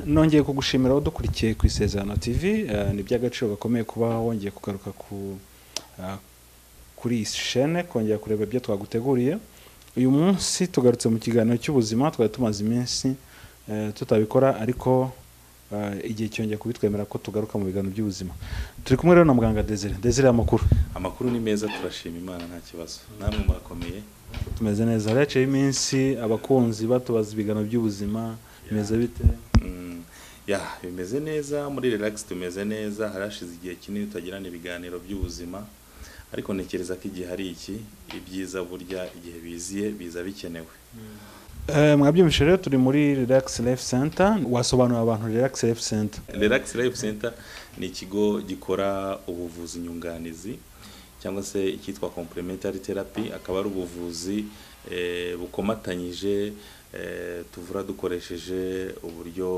nongeye kugushimira wadukurikiye ku isezerano tv eh, ni iby'agaciro gakomeye kuba wongeye kugaruka ku ah, kuri iyi shene kongera kureba ibyo twaguteguriye uyu munsi tugarutse mu kiganiro cy'ubuzima twari tumaze iminsi eh, tutabikora ariko eh, igihe cyongeye kubitwemera ko tugaruka mu biganiro by'ubuzima turi kumwe rero na muganga desire desire amakuru amakuru ni meza turashima imana nta kibazo namwe murakomeye tumeze neza haciyeho iminsi abakunzi batubaza ibiganiro by'ubuzima bimeze bite Mm, ya bimeze neza muri relax tumeze neza harashize igihe kinini tutagirana ibiganiro by'ubuzima ariko ntekereza ko igihe hari iki ibyiza burya igihe biziye biza bikenewe Eh, mwabyumvise rero turi muri relax life center wasobanurira abantu relax life center relax life center ni ikigo gikora ubuvuzi nyunganizi cyangwa se icyitwa complementary therapy akaba ari ubuvuzi eh, bukomatanyije eh, tuvura dukoresheje uburyo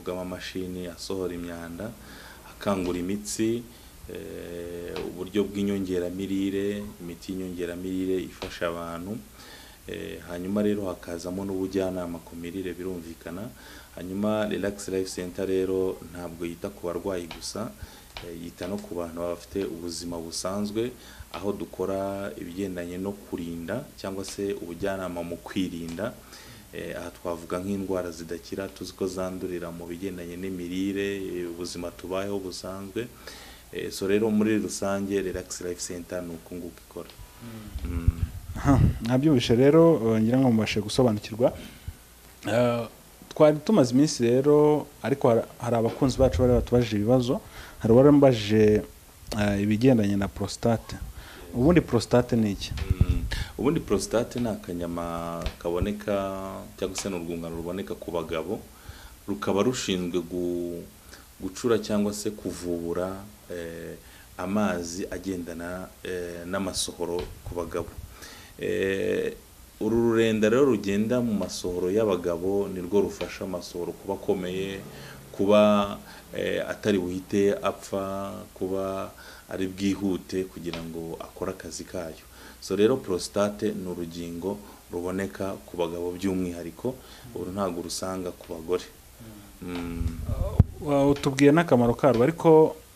bw'amamashini asohora imyanda akangura imitsi eh, uburyo bw'inyongeramirire imiti y'inyongeramirire ifasha abantu Eh, hanyuma rero hakazamo n'ubujyanama ku mirire birumvikana hanyuma relax life center rero ntabwo yita ku barwayi gusa eh, yita no ku bantu baba bafite ubuzima busanzwe aho dukora ibigendanye no kurinda cyangwa se ubujyanama mu kwirinda Eh, aha twavuga nk'indwara zidakira tuzi ko zandurira mu bigendanye n'imirire eh, ubuzima tubayeho busanzwe Eh, so rero muri rusange relax life center ni uku nguku ikora Mm. Aha, mwabyumvise rero eh, ngira ngo mubashe gusobanukirwa Eh, twari tumaze iminsi rero ariko har- hari abakunzi bacu bari batubajije ibibazo hari uwarambajije eh, ibigendanye na prostate ubundi prostate ni iki Mm. ubundi prostate ni akanyama kaboneka cyangwa se ni urwungano ruboneka ku bagabo rukaba rushinzwe gu- gucura cyangwa se kuvubura eh, amazi agendana eh, n'amasohoro ku bagabo Eh, uru rurenda rero rugenda mu masohoro y'abagabo nirwo rufasha amasohoro kuba akomeye kuba eh, atari buhite apfa kuba ari bwihute kugira ngo akore akazi kayo so rero prostate ni urugingo ruboneka ku bagabo by'umwihariko uru ntabwo urusanga ku bagore Mm. Wa- utubwiye n'akamaro karwo ariko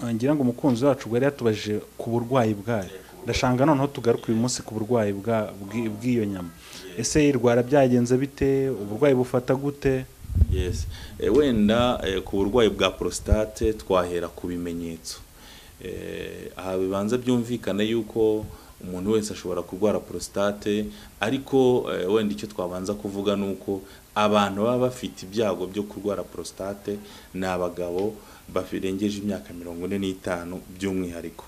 eh, ngira ngo umukunzi wacu bwari yatubajije ku burwayi bwayo ndashanga noneho tugaruka uyu munsi ku burwayi bwa- bw'i- bw'iyo nyama ese irwara byagenze bite uburwayi bufata gute Yes. E, wenda e, ku burwayi bwa prostate twahera ku bimenyetso. E, aha bibanza byumvikane yuko umuntu wese ashobora kurwara prostate ariko e, wenda icyo twabanza kuvuga ni uko abantu baba bafite ibyago byo kurwara prostate ni abagabo barengeje imyaka mirongo ine n'itanu by'umwihariko.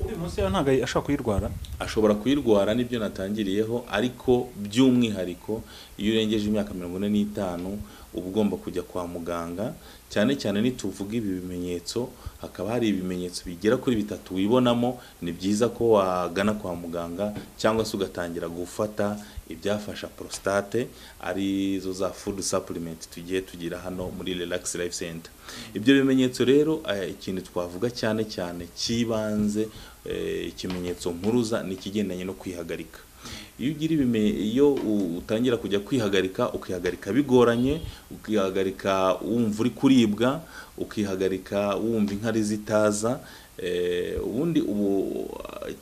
uri munsi yawe ntabwo ashobora kuyirwara ashobora kuyirwara nibyo natangiriyeho ariko by'umwihariko iyo urengeje imyaka mirongo ine n'itanu uba ugomba kujya kwa muganga cyane cyane nituvuga ibi bimenyetso hakaba hari ibimenyetso bigera kuri bitatu wibonamo ni byiza ko wagana kwa muganga cyangwa se ugatangira gufata ibyafasha prostate ari zo za food supplement tugiye tugira hano muri relax life center ibyo bimenyetso rero eh, ikintu twavuga cyane cyane cy'ibanze eh, ikimenyetso mpuruza ni ikigendanye no kwihagarika iyo ugira ibime iyo u- utangira kujya kwihagarika ukihagarika bigoranye ukihagarika wumva uri kuribwa ukihagarika wumva inkari zitaza eh, ubundi ubu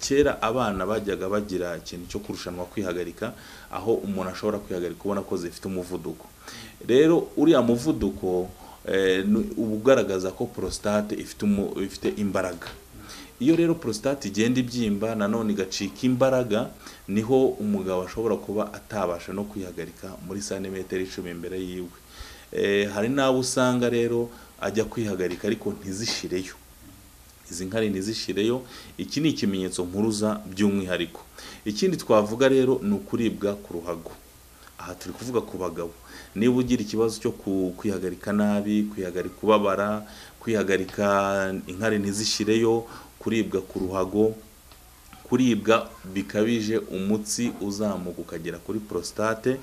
kera abana bajyaga bagira ikintu cyo kurushanwa kwihagarika aho umuntu ashobora kwihagarika ubona ko zifite umuvuduko rero uriya muvuduko eh, ni- uba ugaragaza ko prostate ifite umu- ifite imbaraga iyo rero prostate igenda ibyimba nanone igacika imbaraga niho umugabo ashobora kuba atabasha no kwihagarika muri santimetero icumi imbere yiwe Eh, hari n'abo usanga rero ajya kwihagarika ariko ntizishireyo izi nkari ntizishireyo iki ni ikimenyetso mpuruza by'umwihariko ikindi twavuga rero ni ukuribwa ku ruhago aha turi kuvuga ku bagabo niba ugira ikibazo cyo ku- kwihagarika nabi kwihagarika ubabara kwihagarika inkari ntizishireyo kuribwa ku ruhago kuribwa bikabije umutsi uzamuka ukagera kuri prostate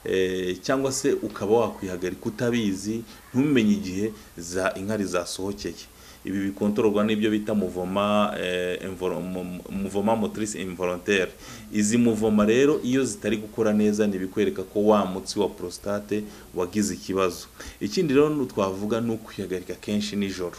eh, cyangwa se ukaba wakwihagarika utabizi ntumenye igihe za inkari zasohokeye ibi bikontororwa n'ibyo bita muvoma eh, involo- mu- muvoma motrice involontaire izi muvoma rero iyo zitari gukora neza ntibikwereka ko wa mutsi wa prostate wagize ikibazo ikindi rero nu- twavuga ni ukwihagarika kenshi nijoro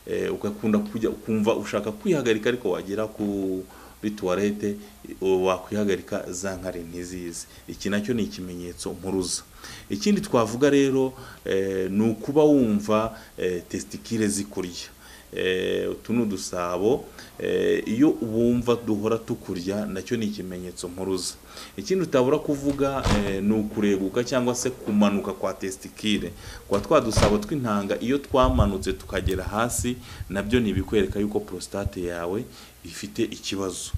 eh, ugakunda kujya ukumva ushaka kwihagarika ariko wagera kuri tuwarete wakwihagarika za nkari ntizizi iki nacyo ni ikimenyetso mpuruza ikindi twavuga rero eh, ni ukuba wumva eh, tesitikire zikurya Eh, utu ni udusabo Eh, iyo wumva duhora tukurya nacyo ni ikimenyetso mpuruza ikindi utabura kuvuga eh, ni ukureguka cyangwa se kumanuka kwa tesitikire kwa twa dusabo tw'intanga iyo twamanutse tukagera hasi nabyo ni ibikwereka yuko prostate yawe ifite ikibazo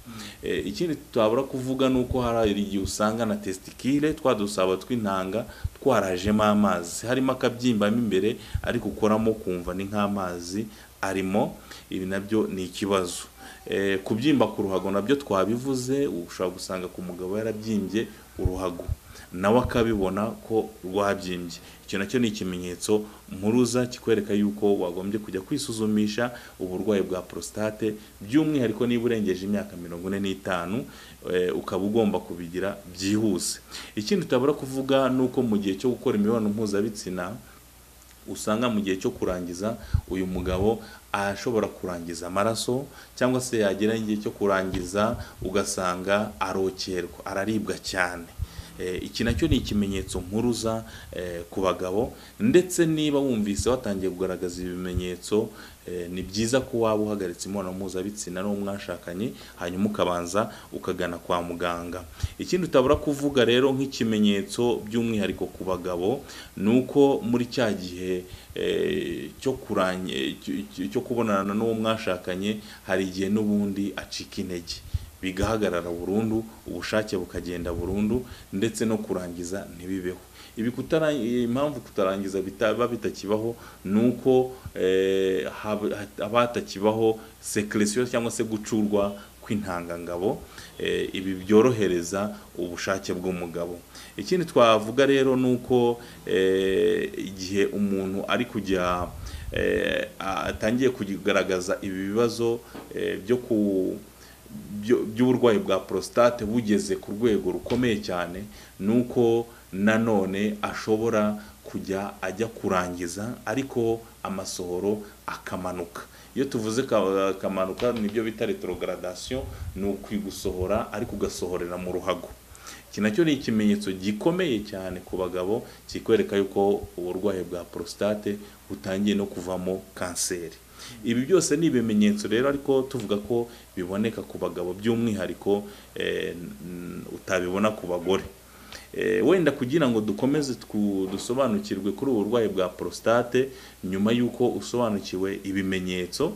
Eh, ikindi tutabura kuvuga ni uko hari igihe usanga na tesitikire twa dusabo tw'intanga twarajemo amazi harimo akabyimba mo imbere ariko ukoramo ukumva ni nk'amazi arimo ibi nabyo ni ikibazo Eh, kubyimba ku ruhago nabyo twabivuze ushobora gusanga ku mugabo yarabyimbye uruhago nawe akabibona ko rwabyimbye icyo nacyo ni ikimenyetso mpuruza kikwereka yuko wagombye kujya kwisuzumisha uburwayi bwa prostate by'umwihariko niba urengeje imyaka mirongo ine n'itanu eh, ukaba ugomba kubigira byihuse ikindi utabura kuvuga ni uko mu gihe cyo gukora imibonano mpuzabitsina usanga mu gihe cyo kurangiza uyu mugabo ashobora kurangiza amaraso cyangwa se yagera igihe cyo kurangiza ugasanga arokerwa araribwa cyane Eh, iki nacyo ni ikimenyetso mpuruza eh, ku bagabo ndetse niba wumvise watangiye kugaragaza ibimenyetso eh, ni byiza ko waba uhagaritse imibonano mpuzabitsina n'uwo mwashakanye hanyuma ukabanza ukagana kwa muganga ikindi utabura kuvuga rero nk'ikimenyetso by'umwihariko ku bagabo ni uko muri cya gihe eh, cyo kuranye cy- cy- cyo kubonana n'uwo mwashakanye hari igihe n'ubundi acika intege bigahagarara burundu ubushake bukagenda burundu ndetse no kurangiza ntibibeho ibi kutara impamvu kutarangiza bitaba bitakibaho ni uko eh, hab- haba hatakibaho secretion cyangwa se gucurwa kw'intangangabo eh, ibi byorohereza ubushake bw'umugabo ikindi twavuga rero ni uko eh, igihe umuntu ari kujya eh, atangiye kugaragaza ibi bibazo eh, byo ku byo- by'uburwayi bwa prostate bugeze ku rwego rukomeye cyane ni uko nanone ashobora kujya ajya kurangiza ariko amasohoro akamanuka iyo tuvuze ka- akamanuka nibyo bita retrogradation ni ukwigusohora ariko ugasohorera mu ruhago iki nacyo ni ikimenyetso gikomeye cyane ku bagabo kikwereka yuko uburwayi bwa prostate butangiye no kuvamo kanseri ibi byose ni ibimenyetso rero ariko tuvuga ko biboneka ku bagabo by'umwihariko eh, n- utabibona ku bagore Eh, wenda kugira ngo dukomeze twu- dusobanukirwe kuri ubu burwayi bwa prostate nyuma y'uko usobanukiwe ibimenyetso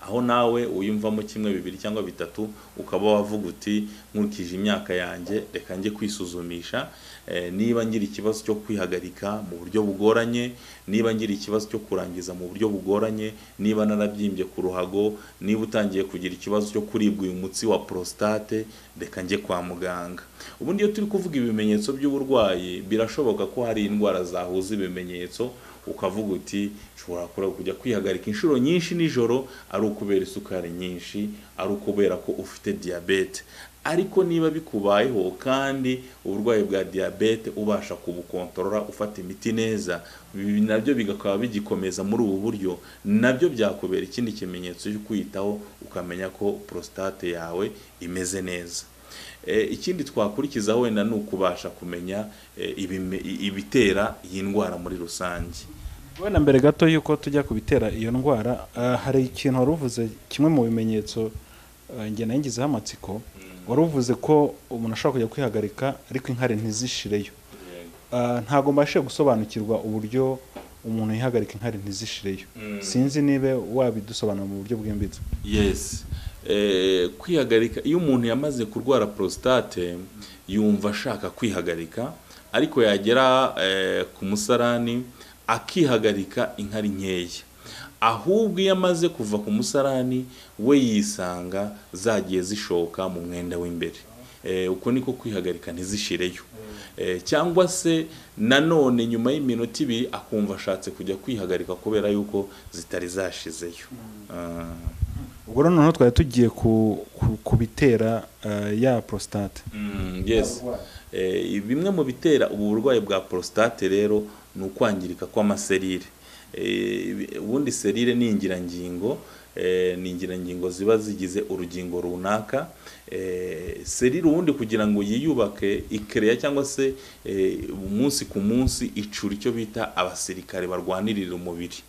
aho nawe uyumvamo kimwe bibiri cyangwa bitatu ukaba wavuga uti nkurikije imyaka yanjye reka njye kwisuzumisha eh, niba ngira ikibazo cyo kwihagarika mu buryo bugoranye niba ngira ikibazo cyo kurangiza mu buryo bugoranye niba narabyimbye ku ruhago niba utangiye kugira ikibazo cyo kuribwa uyu mutsi wa prostate reka njye kwa muganga ubundi iyo turi kuvuga ibimenyetso by'uburwayi birashoboka ko hari indwara zahuza ibimenyetso ukavuga uti nshobora kure- kujya kwihagarika inshuro nyinshi nijoro ari ukubera isukari nyinshi ari ukubera ko ufite diyabete ariko niba bikubayeho kandi uburwayi bwa diyabete ubasha kubukontorora ufata imiti neza ibi nabyo bigakaba bigikomeza muri ubu buryo nabyo byakubera ikindi kimenyetso cyo kwiyitaho ukamenya ko prostate yawe imeze neza Eh, ikindi twakurikizaho wenda ni ukubasha kumenya eh, ibime- i- ibitera iyi ndwara muri rusange wenda mbere gato y'uko tujya ku bitera iyo ndwara ah, hari ikintu wari uvuze kimwe mu bimenyetso ah, njye nayo ngizeho amatsiko wari uvuze ko umuntu ashobora kujya kwihagarika ariko inkari ntizishireyo Ah, ntabwo mbashije gusobanukirwa uburyo umuntu yihagarika inkari ntizishireyo Mm. sinzi niba wabidusobanura mu buryo bwimbitse yes Eh, kwihagarika iyo umuntu yamaze kurwara prostate yumva ashaka kwihagarika ariko yagera eh, ku musarani akihagarika inkari nkeya ahubwo iyo amaze kuva ku musarani we yisanga zagiye zishoka mu mwenda w'imbere Eh, uko niko kwihagarika ntizishireyo Eh, cyangwa se nanone nyuma y'iminota ibiri akumva ashatse kujya kwihagarika kubera yuko zitari zashizeyo Ah. ubwo rero noneho twari tugiye ku- ku- ku bitera eh, ya prostate Mm, yes Eh, bimwe mu bitera ubu burwayi bwa prostate rero ni ukwangirika kw'amaserire Eh, ubundi serire ni ingirangingo eh, ni ingirangingo ziba zigize urugingo runaka Eh, serire ubundi kugira ngo yiyubake ikereya cyangwa se eh, umunsi ku munsi icura icyo bita abasirikare barwanirira umubiri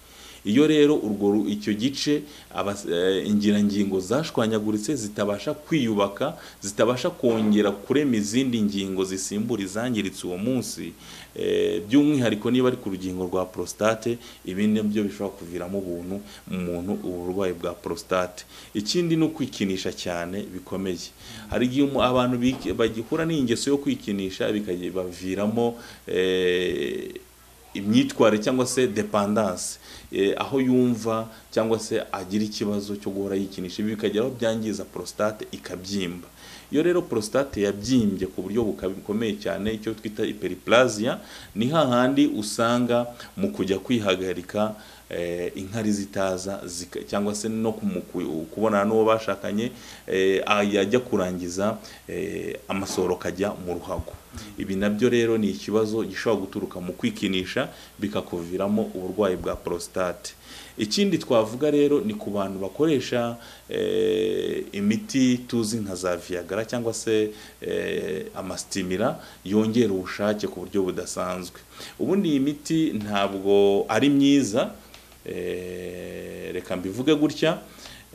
iyo rero urwo ru- icyo gice abas- eh, ingirangingo zashwanyaguritse zitabasha kwiyubaka zitabasha kongera kurema izindi ngingo zisimbura izangiritse uwo munsi eh, by'umwihariko niba ari ku rugingo rwa prostate ibi nabyo bishobora kuviramo ubuntu mu muntu uburwayi bwa prostate ikindi ni ukwikinisha cyane bikomeye hari igihe umu- abantu biki- bagihura n'ingeso yo kwikinisha bikabaviramo eh, imyitwarire cyangwa se dependance eh, aho yumva cyangwa se agira ikibazo cyo guhora yikinisha ibi bikagera aho byangiza prostate ikabyimba iyo rero prostate yabyimbye ku buryo buka- bukomeye cyane icyo twita hyperplasia ni hahandi usanga mu kujya kwihagarika eh, inkari zitaza zika- cyangwa se no ku- mu ku- kubonana n'uwo bashakanye eh, ah, yajya kurangiza eh, amasohoro akajya mu ruhago ibi nabyo rero ni ikibazo gishobora guturuka mu kwikinisha bikakuviramo uburwayi bwa prostate ikindi twavuga rero ni ku bantu bakoresha eh, imiti tuzi nka za viagara cyangwa se eh, amasitimira yongera ubushake ku buryo budasanzwe ubundi iyi miti ntabwo ari myiza Eh, reka mbivuge gutya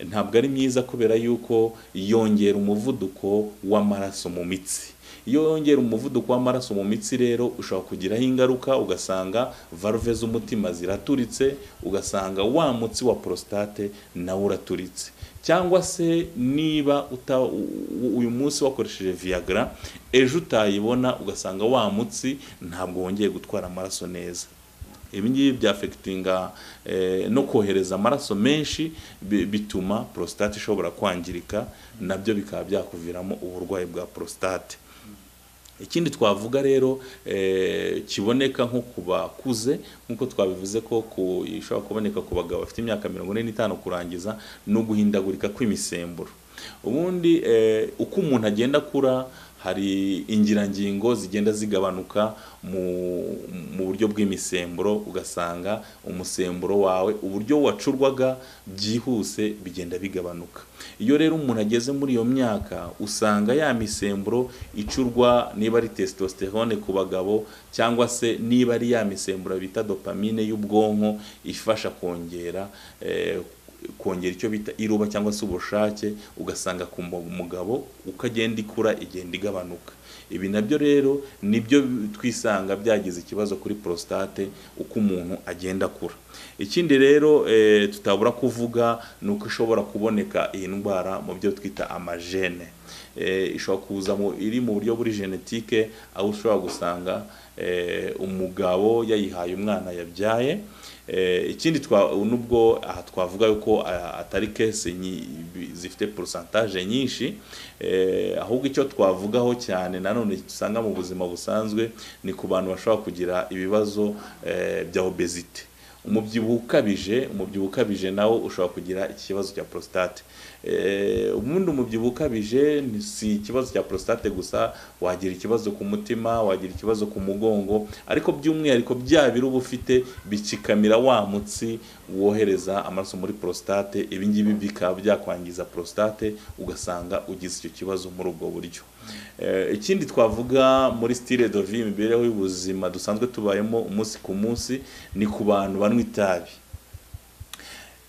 ntabwo ari myiza kubera yuko yongera umuvuduko w'amaraso mu mitsi iyo yongera umuvuduko w'amaraso mu mitsi rero ushobora kugiraho ingaruka ugasanga valve z'umutima ziraturitse ugasanga wa mutsi wa prostate nawo uraturitse cyangwa se niba uta, u- u- uyu munsi wakoresheje viagra ejo utayibona ugasanga wa mutsi ntabwo wongeye gutwara amaraso neza ibi ngibi byafekitinga eh, no kohereza amaraso menshi bi- bituma prostate ishobora kwangirika nabyo bikaba byakuviramo uburwayi bwa prostate ikindi twavuga rero eh, kiboneka nko ku bakuze nk'uko twabivuze ko ku- ishobora kuboneka ku bagabo bafite imyaka mirongo ine n'itanu kurangiza no guhindagurika kw'imisemburo ubundi eh, uko umuntu agenda akura hari ingirangingo zigenda zigabanuka mu, mu buryo bw'imisemburo ugasanga umusemburo wawe uburyo wacurwaga byihuse bigenda bigabanuka iyo rero umuntu ageze muri iyo myaka usanga ya misemburo icurwa niba ari testosterone ku bagabo cyangwa se niba ari ya misemburo bita dopamine y'ubwonko ifasha kongera eh, kongera icyo bita iruba cyangwa se ubushake ugasanga ku mu- mugabo uko agenda ikura igenda igabanuka ibi nabyo rero nibyo twisanga byagize ikibazo kuri prostate uko umuntu agenda akura ikindi rero eh, tutabura kuvuga ni uko ishobora kuboneka iyi ndwara mu byo twita amajene eh, ishobora kuza mu iri mu buryo buri genetike aho ushobora gusanga eh, umugabo yayihaye umwana yabyaye Eh, ikindi twa nubwo aha twavuga yuko ah, atari kese nyi- bi- zifite porosantaje nyinshi eh, ahubwo icyo twavugaho cyane nanone dusanga mu buzima busanzwe ni ku bantu bashobora kugira ibibazo eh, bya obesite umubyibuho ukabije umubyibuho ukabije nawo ushobora kugira ikibazo cya prostate Eh, ubundi umubyibuho ukabije ni- si ikibazo cya prostate gusa wagira ikibazo ku mutima wagira ikibazo ku mugongo ariko by'umwihariko bya biro uba ufite bikikamira wa mutsi wohereza amaraso muri prostate ibi ngibi bikaba byakwangiza prostate ugasanga ugize icyo kibazo muri ubwo buryo Eh, ikindi twavuga muri style de vie imibereho y'ubuzima dusanzwe tubayemo umunsi ku munsi ni ku bantu banywa itabi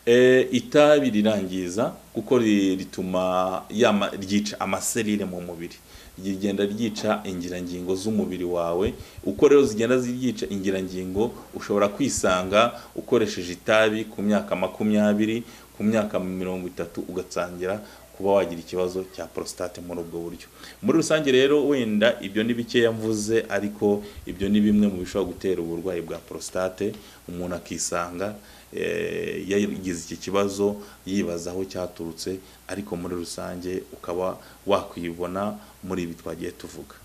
Eh, itabi rirangiza kuko ri- rituma yama, ryica amaserire mu mubiri rigenda ryica ingirangingo z'umubiri wawe uko rero zigenda ziryica ingirangingo ushobora kwisanga ukoresheje itabi ku myaka makumyabiri ku myaka mirongo itatu ugatangira ku kuba wagira ikibazo cya prostate muri ubwo buryo muri rusange rero wenda ibyo ni bikeya mvuze ariko ibyo ni bimwe mu bishobora gutera uburwayi bwa prostate umuntu akisanga eh, yagize iki kibazo yibaza aho cyaturutse ariko muri rusange ukaba wakwibona muri ibi twagiye tuvuga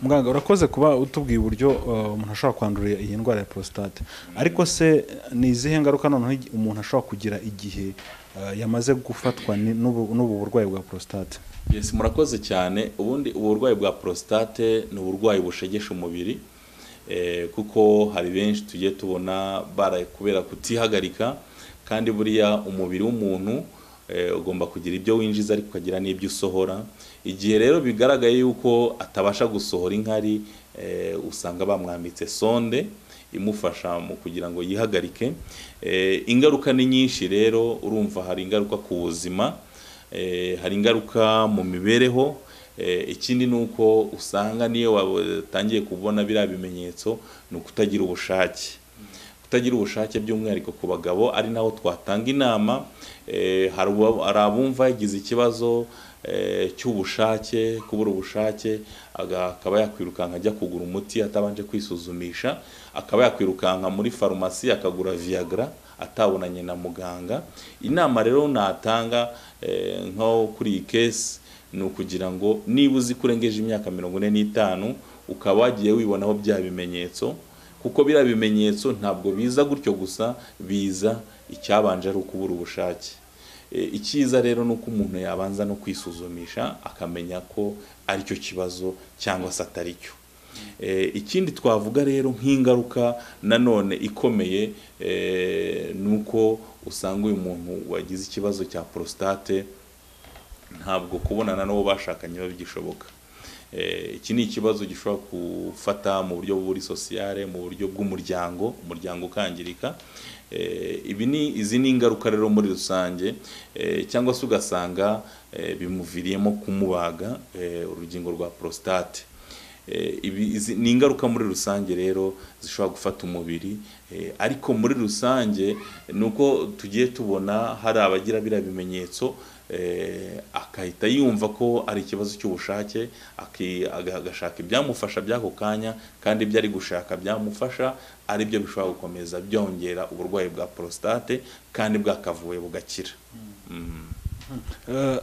muganga urakoze kuba utubwiye uburyo uh, umuntu ashobora kwandurira iyi ndwara ya prostate ariko se ni izihe ngaruka noneho igi- umuntu ashobora kugira igihe uh, yamaze gufatwa ni- n'ubu n'ubu burwayi bwa prostate Yes, murakoze cyane ubundi uburwayi bwa prostate ni uburwayi bushegesha umubiri eh, kuko hari benshi tugiye tubona baraye kubera kutihagarika kandi buriya umubiri w'umuntu eh, ugomba kugira ibyo winjiza ariko ukagira n'ibyo usohora igihe rero bigaragaye yuko atabasha gusohora inkari eh, usanga bamwambitse sonde imufasha mu kugira ngo yihagarike Eh, ingaruka ni nyinshi rero urumva hari ingaruka ku buzima eh, hari ingaruka mu mibereho Eh, ikindi ni uko usanga niyo watangiye kubona biriya bimenyetso ni ukutagira ubushake kutagira ubushake by'umwihariko ku bagabo ari naho twatanga inama Eh, hari uba- hari abumva yagize ikibazo eh, cy'ubushake kubura ubushake aga- akaba yakwirukanka ajya kugura umuti atabanje kwisuzumisha akaba yakwirukanka muri farumasi akagura viagra atabonanye na muganga inama rero natanga eh, nko kuri iyi kesi ni ukugira ngo niba uzi ko urengeje imyaka mirongo ine n'itanu ukaba wagiye wibonaho bya bimenyetso kuko biriya bimenyetso ntabwo biza gutyo gusa biza icyabanje ari ukubura ubushake E, icyiza rero ni uko umuntu yabanza no kwisuzumisha akamenya ko aricyo kibazo cyangwa se atari cyo E, ikindi twavuga rero nk'ingaruka nanone ikomeye e, ni uko usanga uyu muntu wagize ikibazo cya prostate ntabwo kubonana n'uwo bashakanye biba bigishoboka Eh, iki ni ikibazo gishobora gufata mu buryo buri sosiyale mu buryo bw'umuryango umuryango ukangirika Eh, ibi ni izi ni ingaruka rero muri rusange Eh, cyangwa se ugasanga eh, bimuviriyemo kumubaga eh, urugingo rwa prostate Eh, ibi izi- ni ingaruka muri rusange rero zishobora gufata umubiri eh, ariko muri rusange ni uko tugiye tubona hari abagira biriya bimenyetso eh, akahita yumva ko ari ikibazo cy'ubushake aki- aga- agashaka ibyamufasha by'ako kanya kandi ibyo ari gushaka byamufasha ari byo bishobora gukomeza byongera uburwayi bwa prostate kandi bwakavuye bugakira Mm. Uh,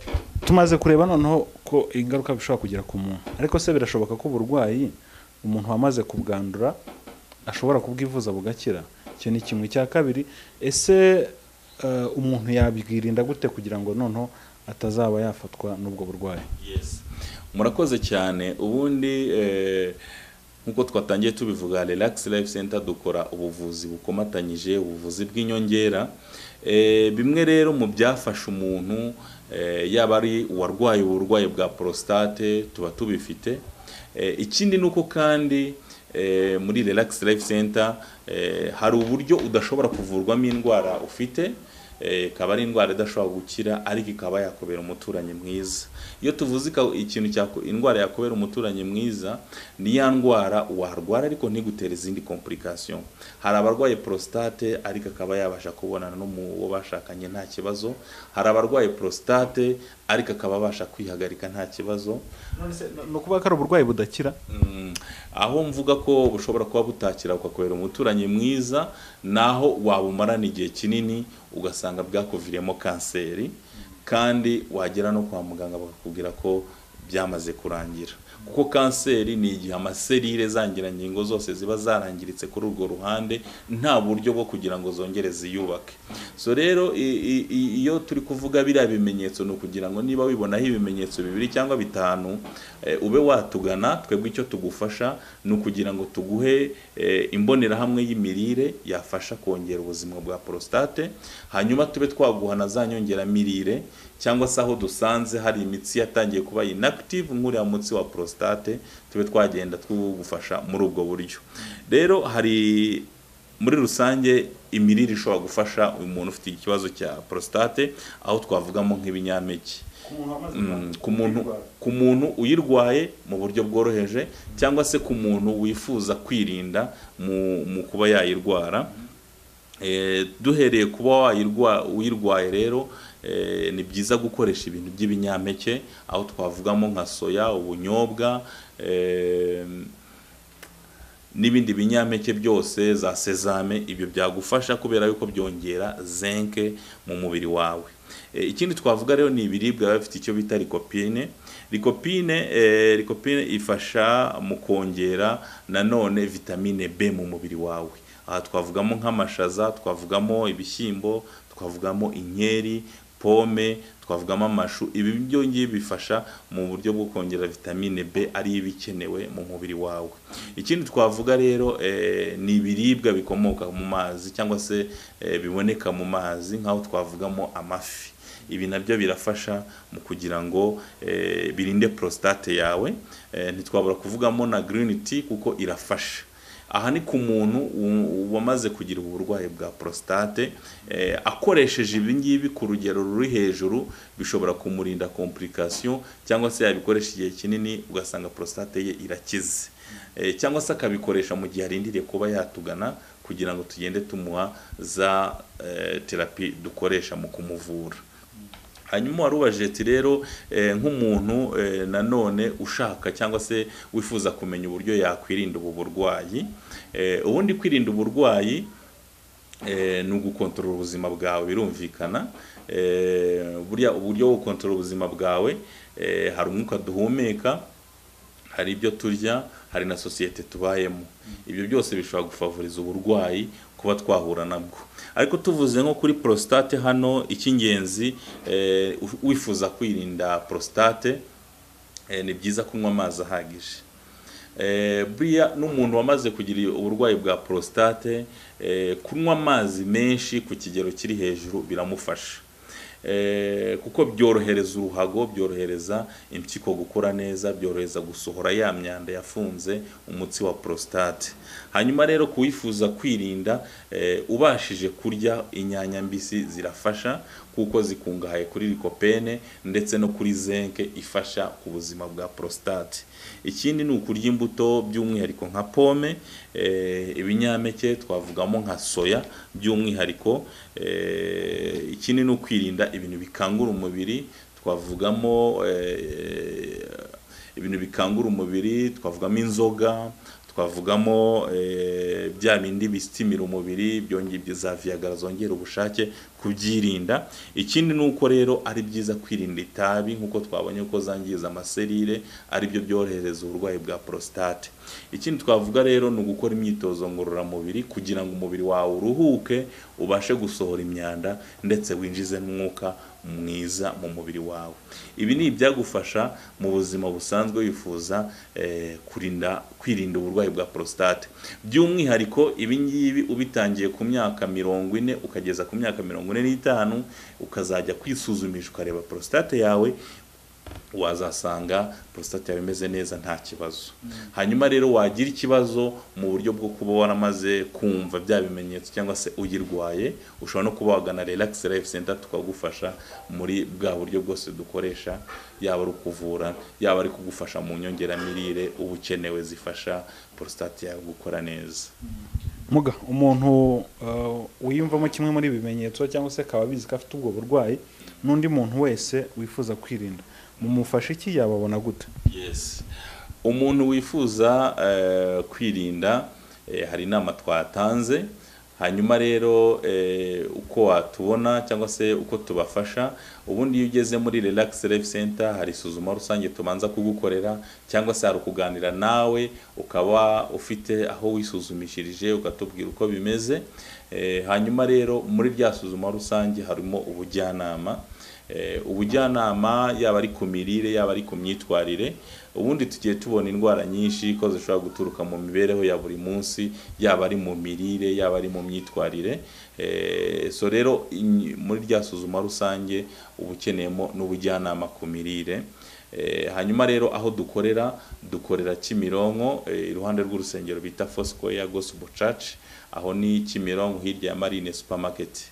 tumaze kureba noneho ko ingaruka bishobora kugira ku muntu ariko se birashoboka ko uburwayi umuntu wamaze kubwandura ashobora kubwivuza bugakira icyo ni kimwe cya kabiri ese uh, umuntu yabwirinda gute kugira ngo noneho atazaba yafatwa n'ubwo burwayi Yes. murakoze cyane ubundi eh, nk'uko twatangiye tubivuga relax life center dukora ubuvuzi bukomatanyije ubuvuzi bw'inyongera Eh, bimwe rero mu byafasha umuntu eh, yaba ari uwarwaye uburwayi bwa prostate tuba tubifite Eh, ikindi ni uko kandi eh, muri relax life center eh, hari uburyo udashobora kuvurwamo indwara ufite eh, ikaba ari indwara idashobora gukira ariko ikaba yakubera umuturanyi mwiza iyo tuvuze ika- ikintu cya indwara yakubera umuturanyi mwiza ni ya ndwara warwara ariko ntigutere izindi complication hari abarwaye prostate ariko akaba yabasha kubonana n'uwo bashakanye nta kibazo hari abarwaye prostate ariko akaba abasha kwihagarika nta kibazo ni ukuvuga ko ari uburwayi budakira Mm, aho mvuga ko bushobora kuba butakira ukakubera umuturanyi mwiza naho wabumarana igihe kinini ugasanga bwakuviriyemo kanseri kandi wagera no kwa muganga bakakubwira ko byamaze kurangira kuko kanseri ni igihe amaserire zangirangingo zose ziba zarangiritse kuri urwo ruhande nta buryo bwo kugira ngo zongere ziyubake so rero i- i- i- iyo turi kuvuga biriya bimenyetso ni ukugira ngo niba wibonaho ibimenyetso bibiri cyangwa bitanu eh, ube watugana twebwe icyo tugufasha ni ukugira ngo tuguhe eh, imbonerahamwe y'imirire yafasha kongera ubuzima bwa prostate hanyuma tube twaguha na za nyongeramirire cyangwa se aho dusanze hari imitsi yatangiye kuba inactive nk'uriya mutsi wa prostate tube twagenda twugufasha muri ubwo buryo rero hari muri rusange imirire ishobora gufasha uyu muntu ufite ikibazo cya prostate aho twavugamo nk'ibinyampeke Mm, ku muntu ku muntu uyirwaye mu buryo bworoheje cyangwa se ku muntu wifuza kwirinda mu, mu kuba yayirwara Eh, duhereye kuba wayirwa uyirwaye rero eh, ni byiza gukoresha ibintu by'ibinyampeke aho twavugamo nka soya ubunyobwa eh, n'ibindi binyampeke byose za sezame ibyo byagufasha kubera yuko byongera zinke mu mubiri wawe E, ikindi twavuga rero ni ibiribwa biba bifite icyo bita likopine likopine eh, likopine ifasha mu kongera nanone vitamine B mu mubiri wawe aha twavugamo nk'amashaza twavugamo ibishyimbo twavugamo inkeri pome twavugamo amashu ibi byo ngibi bifasha mu buryo bwo kongera vitamine B ari yo iba ikenewe mu mubiri wawe ikindi twavuga rero eh, ni ibiribwa bikomoka mu mazi cyangwa se eh, biboneka mu mazi nk'aho twavugamo amafi ibi nabyo birafasha mu kugira ngo eh, birinde prostate yawe eh, ntitwabura kuvugamo na green tea kuko irafasha aha ni ku muntu u- wamaze kugira uburwayi bwa prostate eh, akoresheje ibi ngibi ku rugero ruri hejuru bishobora kumurinda complication cyangwa se yabikoresha igihe kinini ugasanga prostate ye irakize Eh, cyangwa se akabikoresha mu gihe arindiriye kuba yatugana kugira ngo tugende tumuha za eh, terapi dukoresha mu kumuvura hanyuma warubajije ati rero eh, nk'umuntu eh, nanone ushaka cyangwa se wifuza kumenya uburyo yakwirinda ubu burwayi eh, ubundi kwirinda uburwayi eh, ni ugukontorora ubuzima bwawe birumvikana eh, burya uburyo bwo gukontorora ubuzima bwawe eh, hari umwuka duhumeka hari ibyo turya hari na sosiyete tubayemo ibyo byose bishobora gufavoriza uburwayi kuba twahura nabwo ariko tuvuze nko kuri prostate hano icy'ingenzi eh, u- wifuza kwirinda prostate eh, ni byiza kunywa amazi ahagije Eh, buriya n'umuntu wamaze kugira uburwayi bwa prostate eh, kunywa amazi menshi ku kigero kiri hejuru biramufasha Eh, kuko byorohereza uruhago byorohereza impyiko gukora neza byorohereza gusohora ya myanda yafunze umutsi wa prostate hanyuma rero kuwifuza kwirinda eh, ubashije kurya inyanya mbisi zirafasha kuko zikungahaye kuri likopene ndetse no kuri zinke ifasha ku buzima bwa prostate ikindi ni ukurya imbuto by'umwihariko nka pome eh, ibinyampeke twavugamo nka soya by'umwihariko eh, ikindi ni ukwirinda ibintu bikangura umubiri twavugamo eh, ibintu bikangura umubiri twavugamo inzoga twavugamo eh, bya bindi bisimira umubiri byongera ibyo za viyagara zongera ubushake kubyirinda ikindi ni uko rero ari byiza kwirinda itabi nk'uko twabonye ko zangiza amaserire ari byo byorohereza uburwayi bwa prostate ikindi twavuga rero ni ugukora imyitozo ngororamubiri kugira ngo umubiri wawe uruhuke ubashe gusohora imyanda ndetse winjize n'umwuka mwiza mu mubiri wawe ibi ni ibyagufasha mu buzima busanzwe wifuza eh, kurinda kwirinda uburwayi bwa prostate by'umwihariko ibi ngibi ubitangiye ku myaka mirongo ine ukageza ku myaka mirongo ine n'itanu ukazajya kwisuzumisha ukareba prostate yawe wazasanga prostate yawe imeze neza nta kibazo hanyuma rero wagira ikibazo mu buryo bwo kuba waramaze kumva bya bimenyetso cyangwa se uyirwaye ushobora no kuba wagana relax life center tukagufasha muri bwa buryo bwose dukoresha yaba ari ukuvura yaba ari kugufasha mu nyongeramirire uba ukenewe zifasha prostate yawe gukora neza muga umuntu uh, wiyumvamo kimwe muri ibi bimenyetso cyangwa se akaba abizi ko afite ubwo burwayi n'undi muntu wese wifuza kwirinda mumufasha iki yababona gute yes umuntu wifuza eh, kwirinda eh, hari inama twatanze hanyuma rero eh, uko watubona cyangwa se uko tubafasha ubundi iyo ugeze muri relax life center hari isuzuma rusange tubanza kugukorera cyangwa se hari ukuganira nawe ukaba ufite aho wisuzumishirije ukatubwira uko bimeze Eh, hanyuma rero muri rya suzuma rusange harimo ubujyanama Eh, ubujyanama yaba ari ku mirire yaba ari ku myitwarire ubundi tugiye tubona indwara nyinshi ko zishobora guturuka mu mibereho ya buri munsi yaba ari mu mirire yaba ari mu myitwarire Eh, so rero in- muri rya suzuma rusange uba ukeneyemo n'ubujyanama ku mirire Eh, hanyuma rero aho dukorera dukorera Kimironko eh, iruhande rw'urusengero bita Foursquare Gospel Church aho ni Kimironko hirya ya Marine Supermarket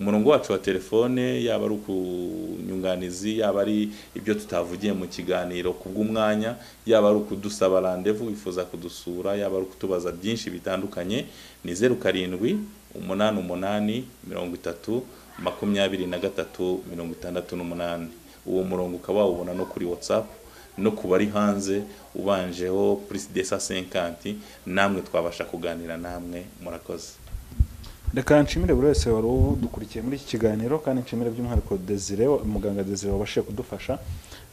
umurongo wacu wa telefone yaba ari ukunyunganizi yaba ari ibyo tutavugiye mu kiganiro ku bw'umwanya yaba ari ukudusaba randevu wifuza kudusura yaba ari ukutubaza byinshi bitandukanye ni zeru karindwi umunani umunani mirongo itatu makumyabiri na gatatu mirongo itandatu n'umunani uwo murongo ukaba wawubona no kuri watsapu no ku bari hanze ubanjeho purisi desa senkanti namwe twabasha kuganira namwe murakoze reka nshimire buri wese wari udukurikiye muri iki kiganiro kandi nshimire by'umwihariko desire muganga desire wabashije kudufasha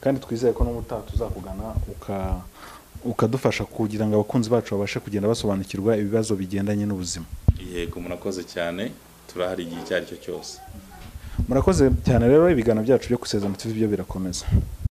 kandi twizeye ko n'ubutaha tuzakugana uka ukadufasha kugira ngo abakunzi bacu babashe kugenda basobanukirwa ibibazo bigendanye n'ubuzima yego murakoze cyane turahari igihe icyo ari cyo cyose murakoze cyane rero ibiganiro byacu byo gusezerana TV byo birakomeza